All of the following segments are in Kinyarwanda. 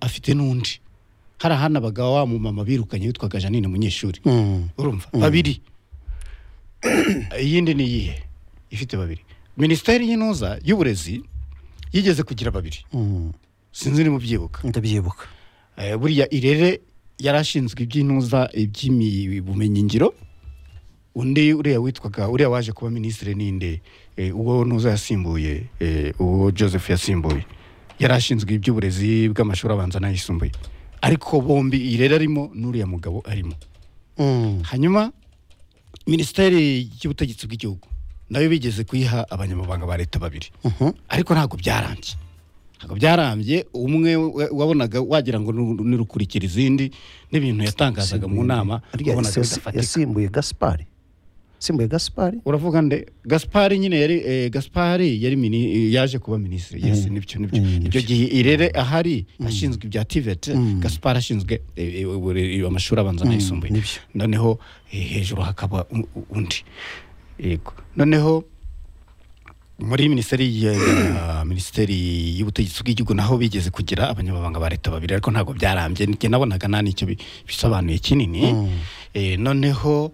afite n'undi hari ahandi abagabo wa mumama birukanye witwaga janine umunyeshuri urumva babiri iyindi ni iyihe ifite babiri minisiteri y'intuza y'uburezi yigeze kugira babiri sinzi niba ubyibuka ndabyibuka Eh, buriya irere yarashinzwe iby'intuza iby'ubumenyingiro undi uriya witwaga uriya waje kuba minisitiri ninde Eh, uwo ntuza yasimbuye eh, uwo joseph yasimbuye yarashinzwe iby'uburezi bw'amashuri abanza n'ayisumbuye ariko bombi irere arimo n'uriya mugabo arimo hanyuma minisiteri y'ubutegetsi bw'igihugu nayo bigeze kuyiha abanyamabanga ba leta babiri ariko ntabwo byarambye ntabwo byarambye umwe wa- wabonaga wagira ngo ni- nirukurikira izindi n'ibintu yatangazaga mu nama Ariya wabonaga yasi- bidafatika yasimbuye gaspari yasimbuye gaspari uravuga nde gaspari nyine yari eh, gaspari yari mini- eh, yaje kuba minisitiri yes nibyo nibyo Mm, icyo nibyo. gihe irere ahari ashinzwe ibya tiveti gaspari ashinzwe eh, eh, ubure- amashuri abanza n'ayisumbuye nibyo. noneho eh, hejuru hakaba u- u- undi yego noneho muri minisiteri ya ya minisiteri y'ubutegetsi bw'igihugu naho bigeze kugira abanyamabanga ba leta babiri ariko ntabwo byarambye njye nabonaga nta nicyo bi- bisobanuye kinini Eh, noneho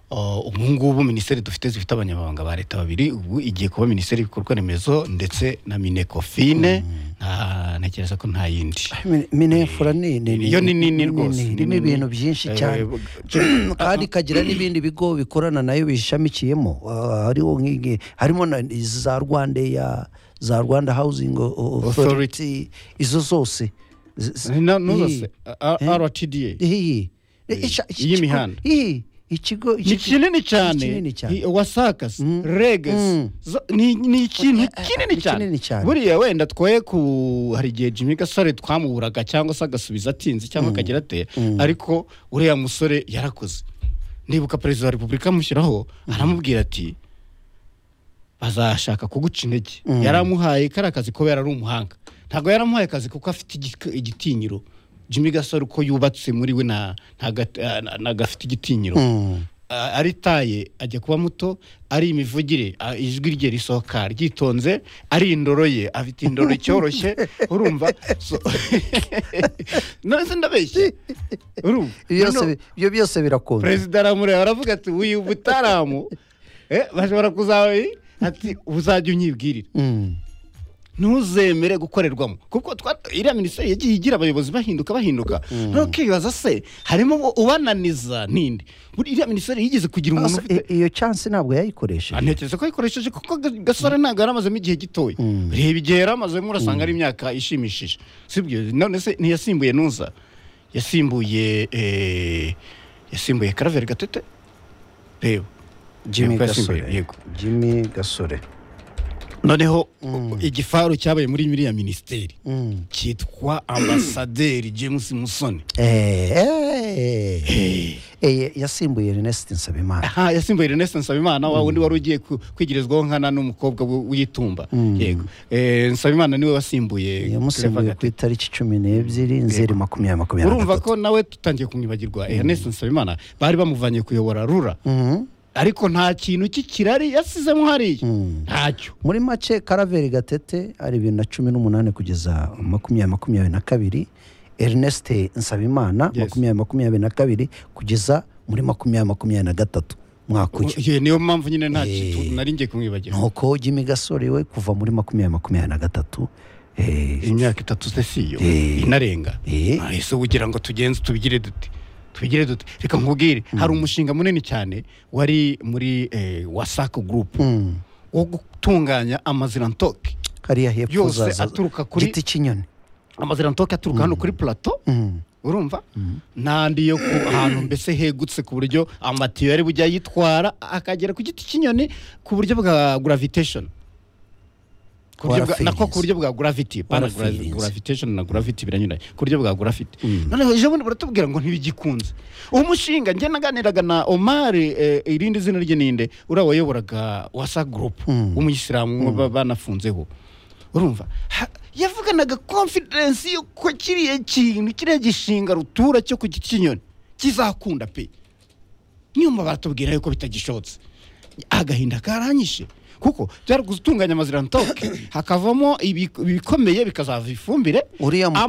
oh, ubu ngubu minisiteri dufite zifite abanyamabanga ba leta babiri ubu igiye kuba minisiteri y'ibikorwa remezo ndetse na minekofine nta- ntekereza ko nta yindi Mine- minefura ni ni- ni- Yo ni nini rwose, ni- ni irimo nini. ibintu byinshi Eh, cyane bu- kandi ikagira n'ibindi bigo bikorana nayo bishamikiyemo Ah, hariho nk'igi- harimo na izi za rwandeya za rwanda housing O- O- authority izo zose Z- z- na- n'uza se, iyi- A- A- rtda iyi Ica- iki- Iy'imihanda. iyi ikigo ni kinini kinini cyane cyane. i- wasakasi regasi zo- ni ni ikintu ni kinini kinini cyane. cyane buriya wenda twoye ku hari igihe jimmy gasore twamuburaga cyangwa se agasubiza atinze cyangwa akagira ate ariko uriya musore yarakoze ndibuka perezida wa repubulika amushyiraho aramubwira ati bazashaka kuguca intege yaramuhaye kariya kazi kubera ari umuhanga ntabwo yaramuhaye akazi kuko afite igik- igitinyiro jimmy gasore uko yubatse muri we nta- nta gat- eh, ntabwo afite igitinyiro A- aritaye ajya kuba muto ari imivugire a- ijwi rye risohoka ryitonze ari indoro ye afite indoro icyoroshye urumva so nonese ndabeshya urumva Ibyo byose- Noneho- ibyo byose birakunze perezida aramureba baravuga ati uyu butaramu eh, bashobora kuzaba ati uzajya unyibwirira Mm. ntuzemere gukorerwamo kuko twa- iriya minisiteri yagiye igira abayobozi bahinduka bahinduka ntukibaza se harimo uwo ubananiza ninde Buri- iriya minisiteri yigeze kugira umuntu Asa- ufite i- iyo chance ntabwo yayikoresheje ntekereza ko yikoresheje kuko Ga- gasore ntabwo yari amazemo igihe gitoya reba igihe yari amazemo urasanga ari imyaka ishimishije sibyo none se ntiyasimbuye nuza yasimbuye eh, yasimbuye karaveri gatete reba Jimmy Yego, yasimbuye, Gasore yego. Jimmy Gasore noneho igifaru cyabaye muri miriya minisiteri Mm. cyitwa ambasaderi james musoni Eh, eh, eh, yasimbuye Ernest Nsabimana aha yasimbuye Ernest Nsabimana wa wundi wari ugiye ku- kwigirizwaho nkana n'umukobwa w- w'itumba yego Eh, Nsabimana niwe wasimbuye yamusimbuye ku Claver Gatete. itariki cumi n'ebyiri nzeri makumyabiri makumyabiri na urumva gatatu ko nawe tutangiye kumwibagirwa Ernest Nsabimana bari bamuvanye kuyobora rura ariko nta kintu cy'ikirari yasizemo hariya ntacyo muri make karaveri gatete ari bibiri na cumi n'umunani kugeza makumyabiri makumyabiri na kabiri Ernest Nsabimana Yes. makumyabiri makumyabiri na kabiri kugeza muri makumyabiri makumyabiri na gatatu mwaka uyu Ye, niyo mpamvu nyine nta Eh. kintu nari ngiye kumwibagira nuko Jimmy Gasore we kuva muri makumyabiri makumyabiri na gatatu eh, imyaka itatu se si yo Eh. inarenga Eh. ese ugira ngo tugenze tubigire dute tubigire dute reka nkubwire hari umushinga munini cyane wari muri eh, wasaco group wo gutunganya amazirantoki hariya hepfo Yose uzaza aturuka kuri- giti cy'inyoni amazirantoki aturuka hano kuri plateau urumva n'andi yo ku ahantu mbese hegutse ku buryo amatiyo yari bujya yitwara akagera ku giti cy'inyoni ku buryo bwa gravitation Ku buryo bwa- nako ku buryo bwa gravity pana gra- Warafirinze. gravitation na gravity biranyuranye ku buryo bwa gravity noneho ejo bundi baratubwira ngo ntibigikunze uwo mushinga njye naganiraga na Omar eh, irindi zina rye ninde uriya wayoboraga wasa group w'umuyisilamu ba- banafunzeho urumva Ha- yavuganaga confidence yuko kiriya kintu kiriya gishinga rutura cyo ku giti cy'inyoni kizakunda pe nyuma baratubwira yuko bitagishobotse agahinda karanyishe kuko byari gutunganya amazirantoke hakavamo ibi- ibikomeye bikazava ifumbire uriya mukobwa